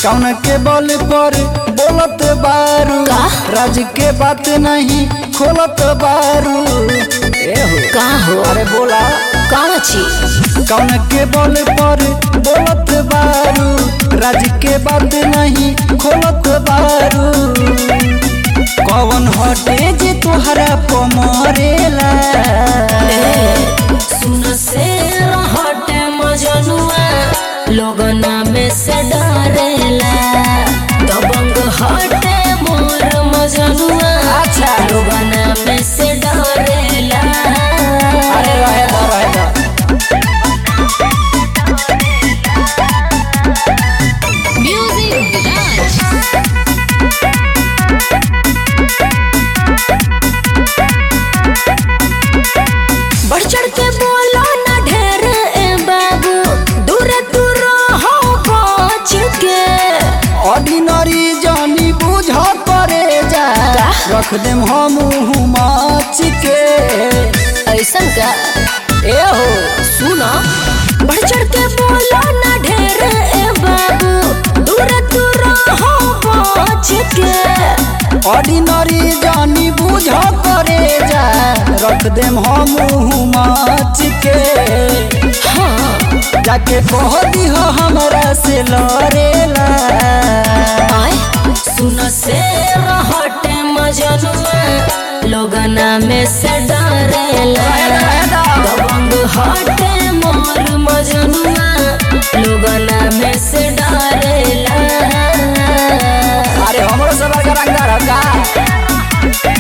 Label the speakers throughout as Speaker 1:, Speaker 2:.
Speaker 1: कौन के बल पर बोलत बारू
Speaker 2: का?
Speaker 1: राज के बात नहीं खोलत बारू ए हो
Speaker 2: का हो
Speaker 1: अरे बोला
Speaker 2: कौन चीज
Speaker 1: कौन के बल पर बोलत बारू राज के बात नहीं खोलत बारू कौन हटे जे तोहरा पमरेला
Speaker 2: सुन से हटे मजनुआ लोगना में से डरेला दबंग हटे मोर मजनुआ
Speaker 1: अच्छा।
Speaker 2: लोगना में से डरेला
Speaker 1: अरे रहे दो रहे दो
Speaker 2: म्यूजिक राज बढ़ चढ़ के बोलो ना ढेर ए बाबू दूर दूर हो बच के
Speaker 1: ऑर्डिनरी जानी बुझ करे जा
Speaker 2: का?
Speaker 1: रख देम हम माच के
Speaker 2: ऐसन का
Speaker 1: ए हो
Speaker 2: सुनो बढ़ चढ़ के बोलो ना ढेर ए बाबू दूर दूर हो बच के
Speaker 1: ऑर्डिनरी जानी बुझ करे जा रख देम हम माच के
Speaker 2: हाँ
Speaker 1: जाके कह दिह हमरा से लड़ेला
Speaker 2: आए सुन से हटे मजनुआ लोगना में से डरेला दबंग हटे मोर मजनुआ लोगना में से डरेला
Speaker 1: अरे हमरो सब का रंगदार का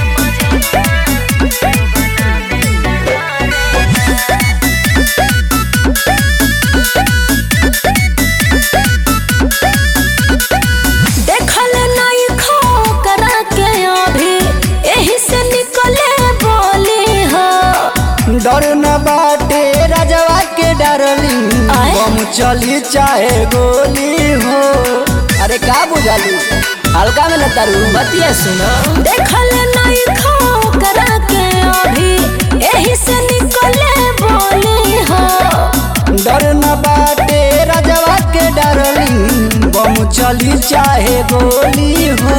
Speaker 2: देखल नहीं खो करा के अभी यही से निकले बोली हो
Speaker 1: डर न बाटे राजवा के डरली
Speaker 2: आय?
Speaker 1: बम चली चाहे गोली हो अरे का बुझाली हल्का में न तारू
Speaker 2: बतिया सुनो देखल नहीं खो करा के अभी यही से निकले बोली हो
Speaker 1: डर न बाटे राजवा के डरली बम चली चाहे गोली हो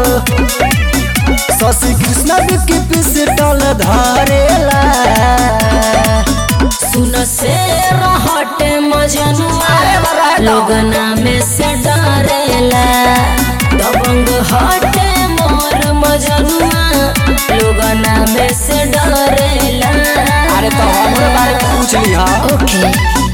Speaker 1: शशि कृष्ण की पिस्टल धरेला
Speaker 2: सुन से हटे मजनुआ लोगना में से डरेला दबंग हटे मोर मजनुआ लोगना में से डरेला
Speaker 1: अरे तो हमरे बारे में पूछ ली हा
Speaker 2: ओके